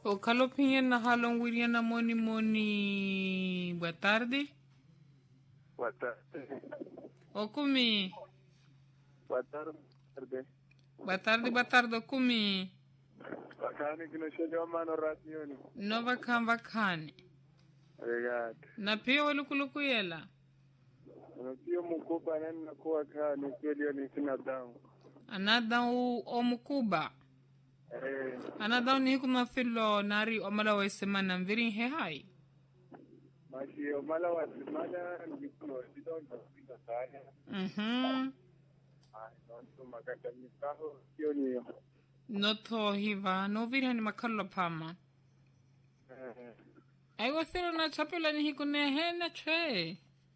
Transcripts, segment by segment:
O Calopinha na Halon William Moni Moni. Boa tarde. Boa tarde. O Kumi. Boa tarde. Boa tarde, boa tarde, o Kumi. Bakani kinoshelewa mano radioni. No vakhan vakhane. Obrigado. Na pia walukulukuyela. Unapia mkupa nani nakuwa kani kweli ni sina damu. Anadão o Mucuba. Eh, Anadão ni kuma filo nari omala wa semana mviri he hai. mashi omala wa semana nikulo sidonda kupita sana. Mhm. Ai, nonto makata mikaho sio ni. No to hiva no viri ni makalo pama. Eh, Ai wasiro na chapela ni hikune he na che.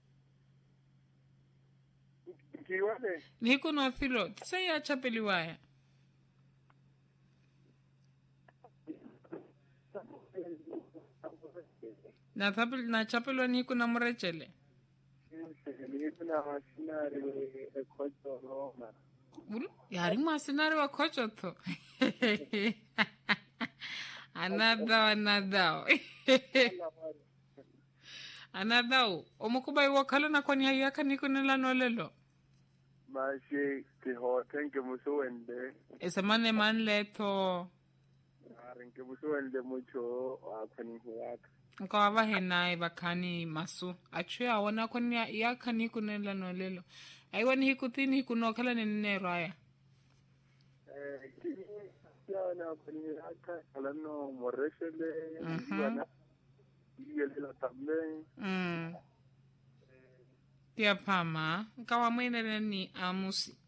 kiwale Ni hikuno filo. Tisa ya chapeli waya. Na tapel na chapelo ni hikuna murechele. ni kuna mashinari ekoto Roma. Ulu, yari mwasinari wa kocho to. anadao anadao anadao omukuba iwakhala nakwani hayaka nikunela nolelo Mashi kihote nke musuwende. esemane manleto Ari nke musuwende mucho akwani huwaka. nkawava henaye vakhani masu achuya awona kwani yaka nikunela nolelo aiwani hikutini hikunokhala ninero aya yana kwenye haka kalano moreshele Mhm. yana iyelela tambe mm. tia phama nkawa mweneleni amusi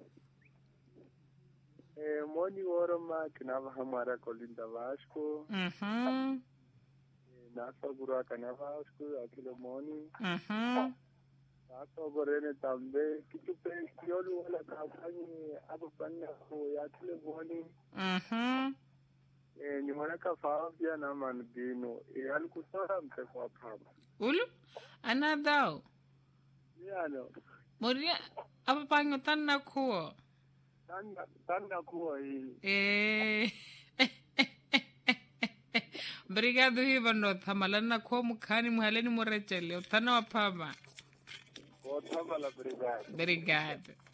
eh moni woro ma kinava hamara kolinda vasco mhm nasa gura kana vasco akilo moni mhm nasa gorene tambe kitu pe kiolu wala kafanyi apo panna ko yakile moni mhm eh ni mwana ka faafia na manbino eh alikusara mpe kwa pamba ulu anadao yana moria apapango tanna khuo tanda tanda kuwa hii Eh. Obrigado, Riva Nota. Malana khuo mukhani muhaleni murechele. Uthana wa phama. Otama la brigada. Obrigado.